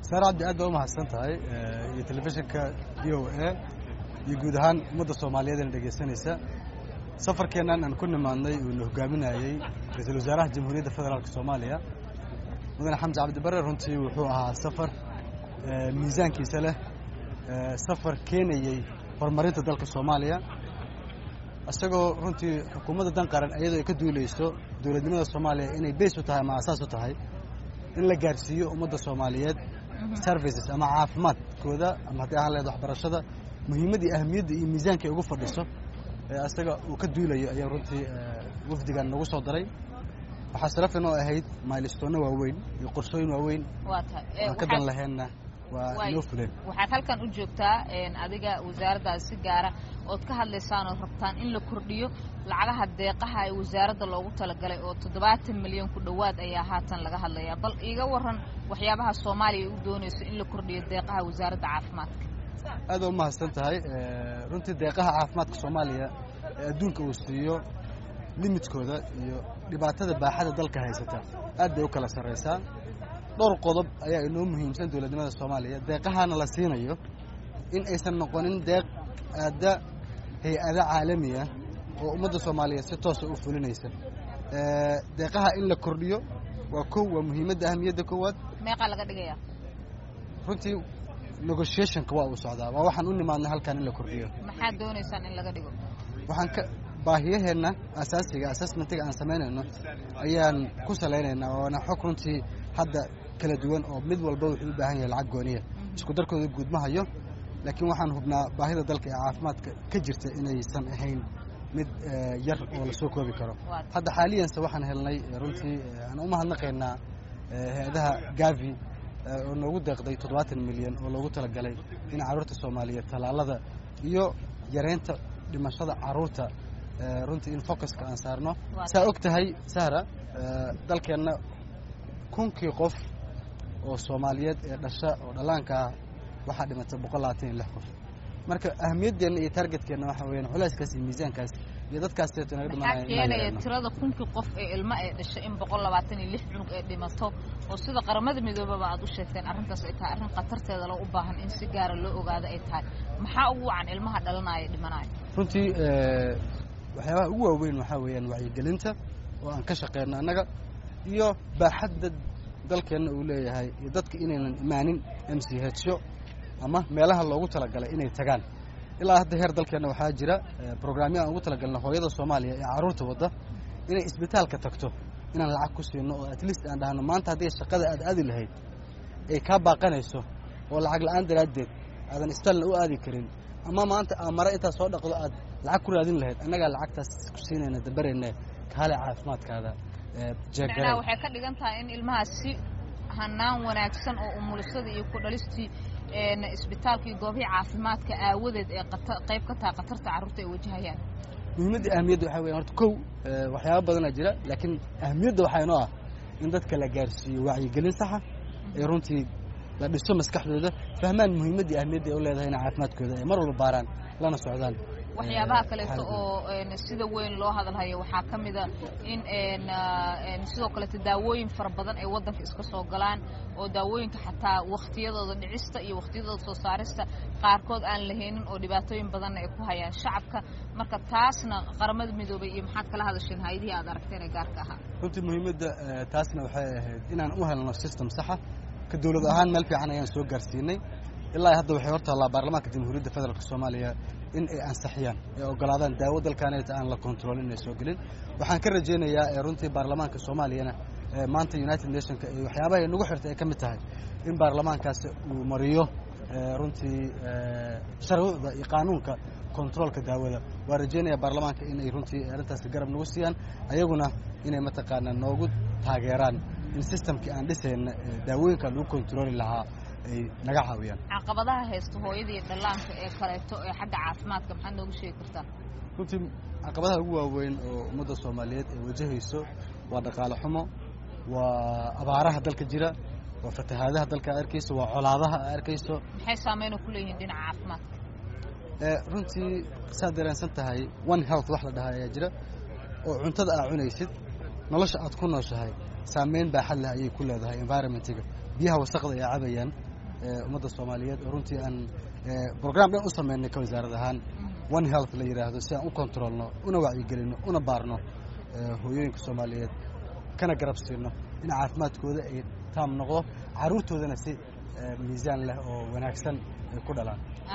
saar cabdi aad baa u mahadsan tahay iyo telefishinka v o a iyo guud ahaan ummadda soomaaliyeed eena dhegaysanaysa safarkeennan aan ku nimaadnay uuna hogaaminayey ra-iisul wasaaraha jamhuuriyadda federaalk soomaaliya mudane xamse cabdibare runtii wuxuu ahaa safar miisaankiisa leh safar keenayey horumarinta dalka soomaaliya isagoo runtii xukuumadda dan qaran iyadoo ay ka duuleyso dowladnimada soomaaliya inay beys u tahay ama asaas u tahay in la gaarsiiyo ummadda soomaaliyeed services ama caafimaadkooda ama haddii ahaan lehed waxbarashada muhiimaddii ahamiyadda iyo miisaanka ay ugu fadhiso ee asaga uu ka duulayo ayaa runtii wafdigan nagu soo daray waxaa sharaf inoo ahayd mailistoonna waaweyn iyo qorshooyin waaweyn aan ka dan laheenna waa inoo fuleen waxaad halkan u joogtaa adiga wasaaraddaas si gaara ood ka hadlaysaan ood rabtaan in la kordhiyo lacagaha deeqaha ee wasaaradda loogu talagalay oo toddobaatan milyan ku dhowaad ayaa haatan laga hadlayaa bal iiga waran waxyaabaha soomaaliya u doonayso in la kordhiyo deeqaha wasaaradda caafimaadka aad baa u mahadsan tahay runtii deeqaha caafimaadka soomaaliya ee adduunka uu siiyo limidkooda iyo dhibaatada baaxada dalka haysata aad bay u kala sarraysaa dhowr qodob ayaa inoo muhiimsan dowladnimada soomaaliya deeqahana la siinayo in aysan noqonin deeq aadda hay-ada caalamiya oo ummadda soomaaliyeed si toosa u fulinaysa deeqaha in la kordhiyo waa kow waa muhiimadda ahamiyadda koowaad meeqaa laga dhigayaa runtii negotiationka waa uu socdaa waa waxaan u nimaadnay halkan in la kordhiyo maxaad doonaysaan in laga dhigo waxaan ka baahiyaheenna asaasiga assessmentiga aan samaynayno ayaan ku salaynaynaa waana xog runtii hadda kala duwan oo mid walba wuxuu u baahan yahay lacag gooniya isku darkooda guud ma hayo laakiin waxaan hubnaa baahida dalka ee caafimaadka ka jirta inaysan ahayn mid yar oo lasoo koobi karo hadda xaaliyanse waxaan helnay runtii aan u mahadnaqaynaa hay-adaha gavi oo noogu deeqday toddobaatan milyan oo loogu talagalay in carruurta soomaaliyeed tallaalada iyo yareynta dhimashada carruurta runtii in focuska aan saarno saa og tahay sahra dalkeenna kunkii qof oo soomaaliyeed ee dhasha oo dhallaanka ah waxaa dhimatay boqol labaatan iyo lix qof marka ahamiyadeenna iyo taargetkeenna waxa weyaan culayskaas iyo miisaankaas iyo dadkaas seeto naga maxaa keenaya tirada kunkii qof ee ilmo ee dhashay in boqol labaatan iyo lix cunug ee dhimato oo sida qaramada midoobaba aad u sheegteen arrintaas ay tahay arrin khatarteeda loo u baahan in si gaara loo ogaado ay tahay maxaa ugu wacan ilmaha dhalanaya dhimanaya runtii waxyaabaha ugu waaweyn waxaa weeyaan wacyigelinta oo aan ka shaqeyno annaga iyo baaxadda dalkeenna uu leeyahay iyo dadka inaynan imaanin m c hyo ama meelaha loogu talagalay inay tagaan ilaa hadda heer dalkeenna waxaa jira brograamyo aan ugu talagalna hooyada soomaaliya ee carruurta wadda inay isbitaalka tagto inaan lacag ku siino oo at least aan dhahno maanta haddii shaqada aad aadi lahayd ay kaa baaqanayso oo lacag la-aan daraaddeed aadan isbitaalna u aadi karin ama maanta aa mare intaad soo dhaqdo aad lacag ku raadin lahayd annagaa lacagtaas ku siinayna dabarayna kaale caafimaadkaada macnaha waxay ka dhigan tahay in ilmahaas si hanaan wanaagsan oo umulisada iyo ku dhalistii isbitaalka iyo goobihii caafimaadka aawadeed ee qayb ka tahay khatarta carruurta ay wajahayaan muhiimadda ahamiyadda waxaa weyan horta kow waxyaaba badanaa jira laakiin ahamiyadda waxaa inoo ah in dadka la gaarsiiyo wacyigelin saxa ee runtii la dhiso maskaxdooda fahmaan muhiimaddii ahamiyaddii ay u leedahay inay caafimaadkooda ay mar walba baaraan lana socdaan waxyaabaha kaleeto oo sida weyn loo hadalhayo waxaa ka mida in sidoo kaleeto daawooyin fara badan ay waddanka iska soo galaan oo daawooyinka xataa wakhtiyadooda dhicista iyo wakhtiyadooda soo saarista qaarkood aan lahaynin oo dhibaatooyin badanna ay ku hayaan shacabka marka taasna qaramada midoobay iyo maxaad kala hadasheen hay-adihii aad aragteen ee gaarka ahaa runtii muhiimadda taasna waxay ahayd inaan u helno system saxa ka dowlad ahaan meel fiican ayaan soo gaarsiinay ilaa hadda waxay hortaallaa baarlamaanka jamhuuriyadda federaalk soomaaliya in ay ansixiyaan ay ogolaadaan daawo dalkaaneta aan la kontroolin inay soo gelin waxaan ka rajaynayaa runtii baarlamaanka soomaaliyana maanta united nationka iyo waxyaabaha ay nagu xirtay ay ka mid tahay in baarlamaankaasi uu mariyo runtii sharcuucda iyo qaanuunka kontroolka daawada waa rajaynaya baarlamaanka inay runtii arrintaasi garab nagu siiyaan ayaguna inay mataqaanaa noogu taageeraan in systemkii aan dhisayna daawooyinka lagu kontrooli lahaa ay naga caawiyaan caqabadaha haysta hooyadii dhallaanka ee kaleeto ee xagga caafimaadka maxaad nooga sheegi kartaa runtii caqabadaha ugu waaweyn oo ummadda soomaaliyeed ay wajahayso waa dhaqaale xumo waa abaaraha dalka jira waa fatahaadaha dalka a arkayso waa colaadaha a arkayso maxay saameyno ku leeyihiin dhinaca caafimaadka runtii saad dareensan tahay one health wax la dhahaa ayaa jira oo cuntada aa cunaysid nolosha aad ku nooshahay saameyn baaxad leh ayay ku leedahay environmentiga biyaha wasaqda ay cabayaan ummadda soomaaliyeed oo runtii aan brogram dhan u sameynay ka wasaarad ahaan one health la yidhaahdo si aan u controlno una wacyigelino una baarno hooyooyinka soomaaliyeed kana garab siino in caafimaadkooda ay taam noqdo carruurtoodana si miisaan leh oo wanaagsan ay ku dhalaan